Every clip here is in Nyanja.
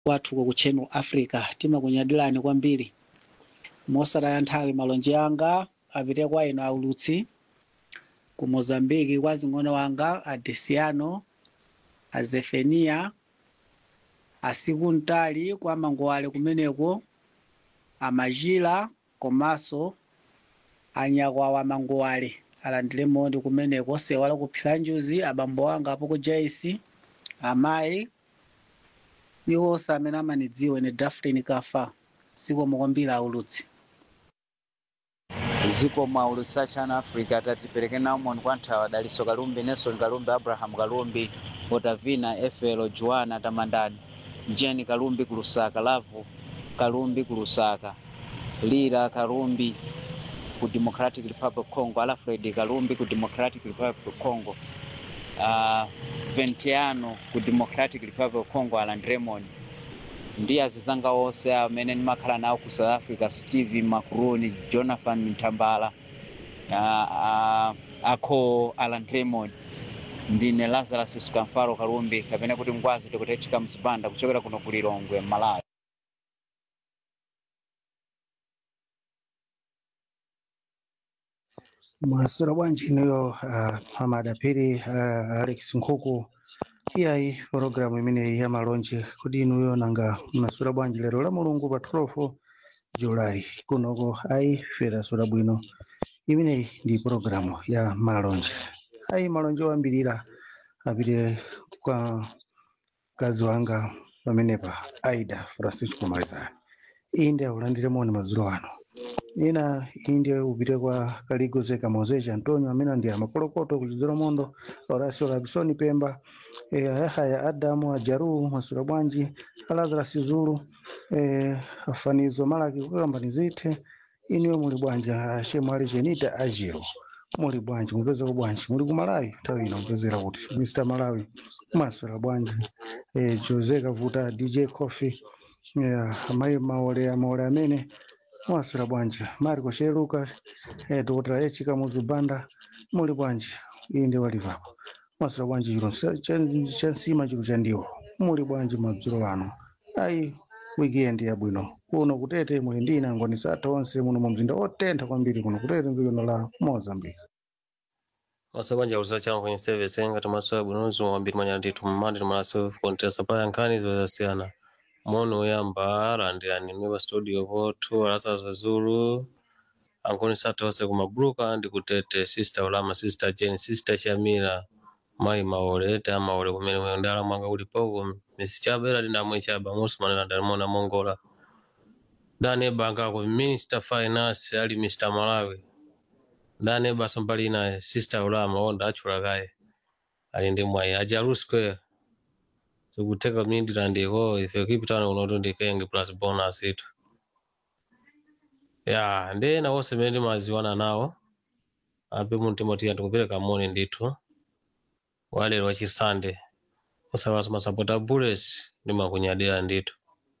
kwathuko ku channel africa timakunyadirani kwambiri mosataya nthawi malonje anga apite kwa inu aulutsi ku mozambiki kwa zing'ono wanga a desiano a zefenia asiku mtali kwa mangowale kumeneko amajila komanso anyakwawa mangowale alandire moni kumeneko sewala kuphira njuzi abambo anga apo ku jaisi amayi iwonse amene amanidziwa ine dafrin kafa sikomo kwambiri aulutsi ziko mwaulutsa chana africa tatipereke naumoni kwa nthawi daliso kalumbi nelson kalumbi abraham kalumbi otavina efelo joana tamandani jeni kalumbi ku lusaka lavu kalumbi ku lusaka lira kalumbi ku democratic republic congo alfred kalumbi ku democratic republic congo uh, ventiano ku democratic republic congo alan raymond ndi azizanga onse amene ndimakhala nawo ku south africa steve macroni jonathan mtambala uh, uh, akho alan raymond ndine lazarus skamfaro kalumbi kapena kuti ngwazi tikutechika mzipanda kuchokera kuno ku lilongwe malawi mwasura bwanji inuyo uh, amadapiri uh, alex nkhuku iyayi programu imeneyi ya malonje kodi inuyo nanga mnasura bwanji lero la mulungu pa 12 julayi kunoko ayi fera sura bwino imeneyi ndi programu ya malonje ayi malonje oyambirira apite kwa mkazi wanga pamenepa aida francisco maritani inde aulandire moni madzulo ano ina inde upite kwa kaligoze kamozeja antonio amene ndi amakolokoto kuchidzera mondo horacio labisoni pemba e, ayahaya adamu ajaru masura bwanji alazarasi zulu e, afanizo malaki kukambani zithe iniwe muli bwanji ashemu ali jenita ajiro muli bwanji mupezeka bwanji muli ku malawi nthawi ino mupezera kuti mr malawi masura bwanji e, jose kavuta dj coffee yeah, amayi maole maole amene mwasura bwanji mariko sheluka eh, dr h kamuzubanda muli bwanji inde walivapo mwasura bwanji chiro cha nsima chiro cha ndiwo muli bwanji madzulo ano ayi weekend yabwino kuno kutete muli ndi inangoni satha onse muno mu mzinda otentha kwambiri kuno kutete mdziko la mozambique masabanja kuza changu kwenye service ngati masoya bwinozi wambiri manya ndithu mmandi timalaso kontesa paya nkhani zosiyana mono oyamba alandirani mwe pa studio pothu alasa zazulu ankoni satha onse kumabuluka ndi kutete sister ulama sister jane sister shamira mayi maole ta maole kumene mwe ndala mwanga ulipoko misi chabera ndinamwe chaba musumanena ndalimona mongola dane banga ku minister finance ali mr malawi dane baso mbali naye sister ulama onda achula kaye ali ndi mwayi ajaru square zikuteka mindira ndiko ife kipitano kunoto ndikenge plus bonus itu ya ndi na wonse mmene timaziwana nawo ape mumtima tiya ndikupereka moni ndithu walero wachisande osawaso masapota bullets ndimakunyadira ndithu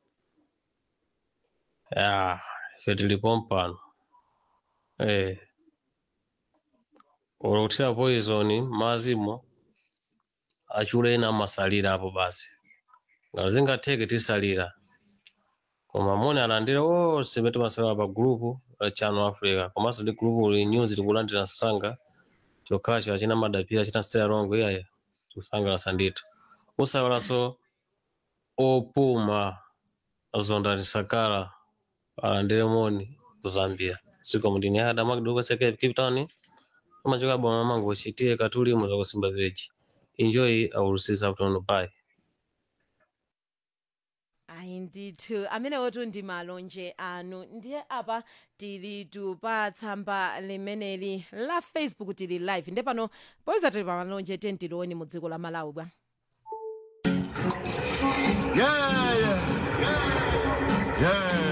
ya ife tilipo mpano eh ulokuthira poison mazimo achule ena amasalira apo basi ngati zingatheke tisalira koma moni alandira onse mmene timasalira pa gulupu la channel africa komanso ndi gulupu li news tikulandira msanga chokhacho achina madapira achina stela longo iyaya tikusangalasa ndithu usawalanso opuma zonda tisakala alandire moni ku zambia siko mndini adama kidogo seke cape town amachoka boma mangu uchitie katulimo zakusimba village enjoy our season afternoon bye ayi ndithu amenewotu ndi malonje anu ndiye apa tili pa tsamba limeneli la facebook tili live nde pano poyeza tili pa malonje tentiloni mu dziko la malawi bwa Yeah, yeah, yeah,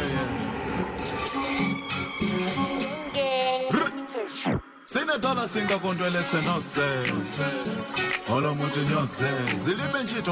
yeah. sinethala singakondwelethe nosese olomuthi nyose zilibe ntshito